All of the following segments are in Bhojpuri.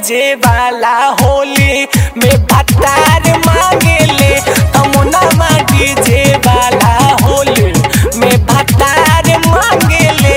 डीजे वाला होली में भतार मांगेले तमुना डीजे वाला होली में भतार मांगेले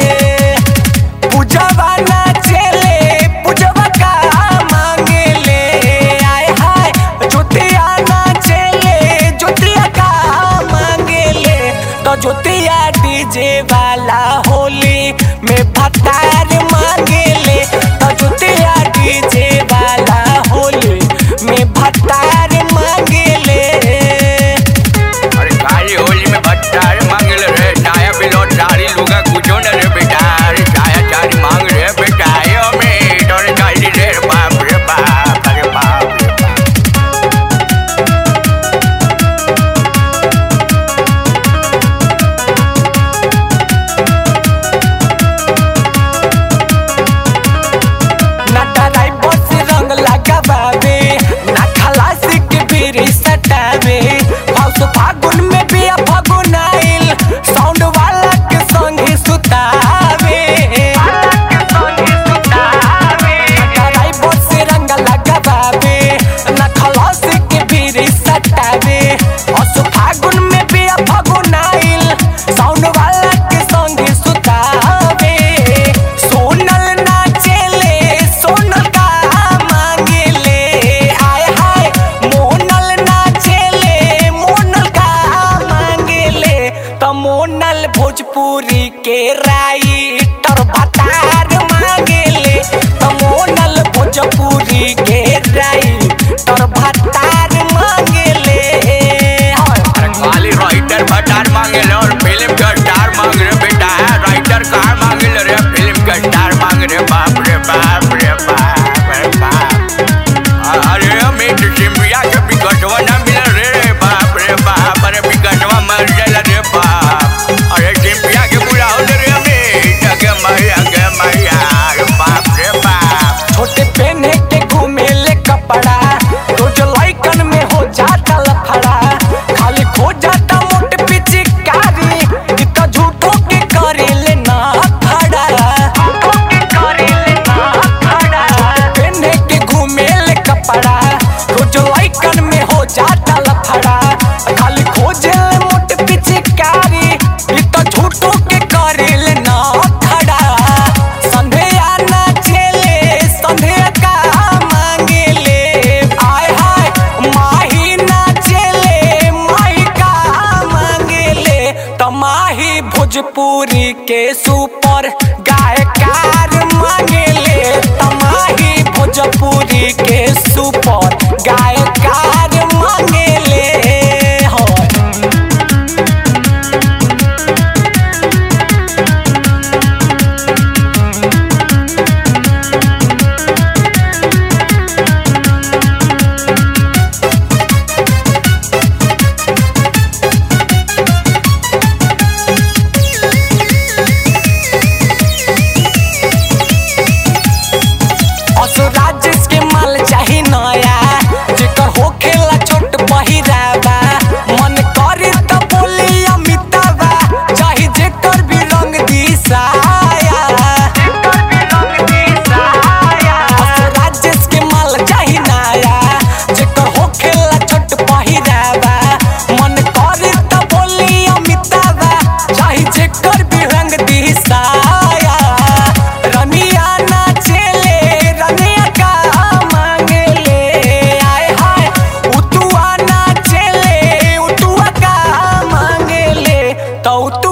पूजवा नाचेले पूजवा का मांगेले आय हाय ज्योतिया नाचेले ज्योतिया का मांगेले तो ज्योतिया डीजे वाला होली में भतार मांगेले तो ज्योतिया डीजे वाला होली में भतार मांगेले अरे काली होली में भट्टार मांगल रे चाया बिलो चारी लुगा कुछो न रे बेटा अरे चाया चारी मांग रे बेटा यो में तोरे काली रे बाप रे बाप अरे बाप रे बाप ना डराई बस रंग लगावे ना खलासी के बीरी सटावे हाउस फागुन में भी फागुन आइल साउंड वाला के संग ही सुतावे ना डराई बस रंग लगावे ना खलासी के बीरी सटावे हाउस फागुन में भी फागुन आइल साउंड वाला के संग ही सुतावे सोनल नाचेले सोनल का मांगेले आय हाय मोनल नाचेले मोनल का मांगेले त मोनल भोजपुरी के राइटर भतार मांगेले त मोनल भोजपुरी के राइटर भतार मांगेले अरे काली राइटर भट्टार मांगल और फिल्म का स्टार मांग रे बेटा राइटर कहाँ मांगल रे फिल्म का स्टार मांग रे बाप रे बाप रे बाप रे बाप अरे अमित सिंधिया के बिकटवा ना मिल रे बाप रे बाप अरे बिकटवा मर गया रे बाप अरे सिंधिया के बुरा हो रे अमित अगे मैया अगे मैया अरे बाप रे बाप छोटे पहने के घूमेले कपड़ा रोज लइकन में हो जाता लफड़ा खाली खो जाता मोट पिचकारी इ त झूठो के करेले ना खड़ा पहने के घूमेले कपड़ा रोज लइकन में हो जाता लफड़ा खाली खोजेले मोट पिचकारी इ त झूठो के करेले ना खड़ा संध्या नाचेले संध्या का मांगेले आय हाय माही नाचेले माही का मांगेले तमाही भोजपुरी के सुपर गायकार मांगेले तमाही भोजपुरी के सुपर गायकार मांगेले होय असुराज के माल चाही नया जेकर होखेला छोट पहिरावा मन करे त बोली अमिताबा चाही जेकर भी रंग दिसाया असुराज के माल चाही नया जेकर होखेला छोट पहिरावा मन करे त बोली अमिताबा चाही जेकर भी रंग दिसाया रनिया नाचेले रनिया का मांगेले आय हाय उतुआ नाचेले उतुआ का मांगेले तो